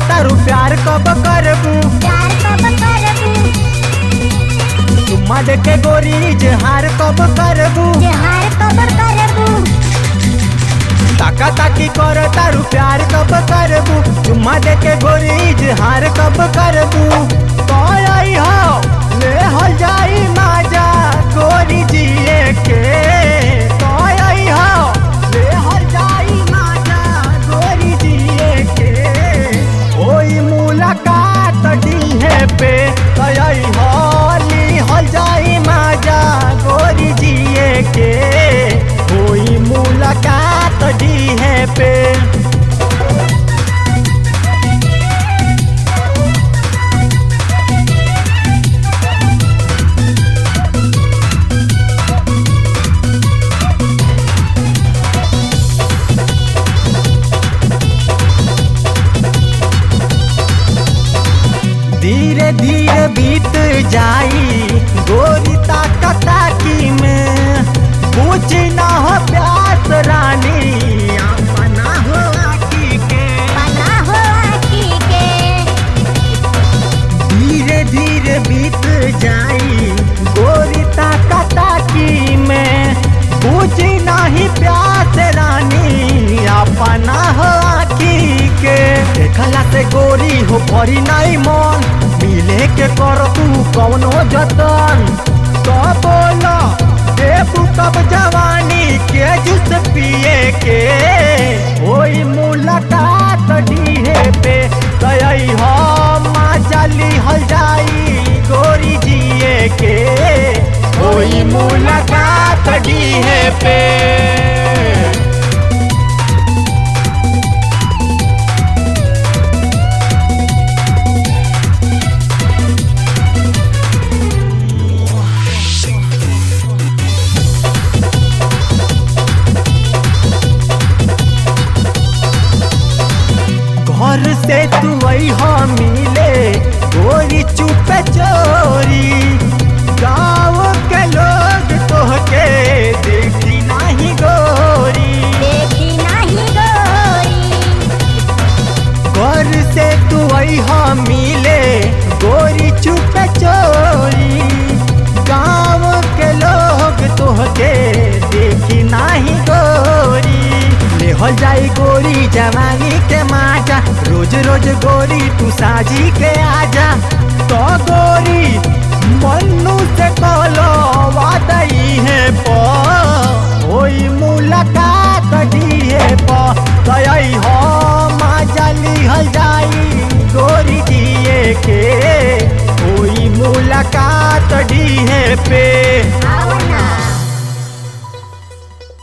तारू प्यार कब करबू प्यार कब करबू चुम्मा दे के गोरी इजहार कब करबू जहार कब करबू ताका ताकी कर तारू प्यार कब करबू चुम्मा दे के गोरी इजहार कब करबू कौन आई हो ले हो जाई माजा गोरी जिए के कौन आई हो ले हो जाई माजा गोरी जिए के ओई मुलाकात डीहे पे कई होली हो जाई माजा गोरी जिए के ओई मुलाकात डीहे पे धीरे धीरे बीत जाई गोरी ताका ताकी में पूछ ना हो प्यास रानी अपना हो आकी के बना हो आखी के धीरे धीरे बीत जाई गोरी ताका ताकी में पूछ नहीं प्यास रानी अपना हो आकी के देखला से गोरी हो परी नहीं मन मिले के कर तू कौनो जतन तो बोलो देबू कब जवानी के जूस पिए के ओई मुलाकात डीहे पे गई हो माचली हल जाई गोरी जिए के ओई मुलाकात डीहे पे घर से तू हो मिले गोरी चुप चोरी गाँव के लोग तोहके देखी नहीं गोरी देखी नहीं गोरी घर से तू हो मिले गोरी चुप चोरी गाँव के लोग तोहके देखी नहीं गोरी ले हो जाई गोरी जवानी के माजा रोज रोज गोरी तू साजी के आजा तो गोरी मन्नू से कलो वादई है पो ओई मुलाकात दिए पो गई हो माजली हल जाई गोरी दिए के ओई मुलाकात दिए पे आ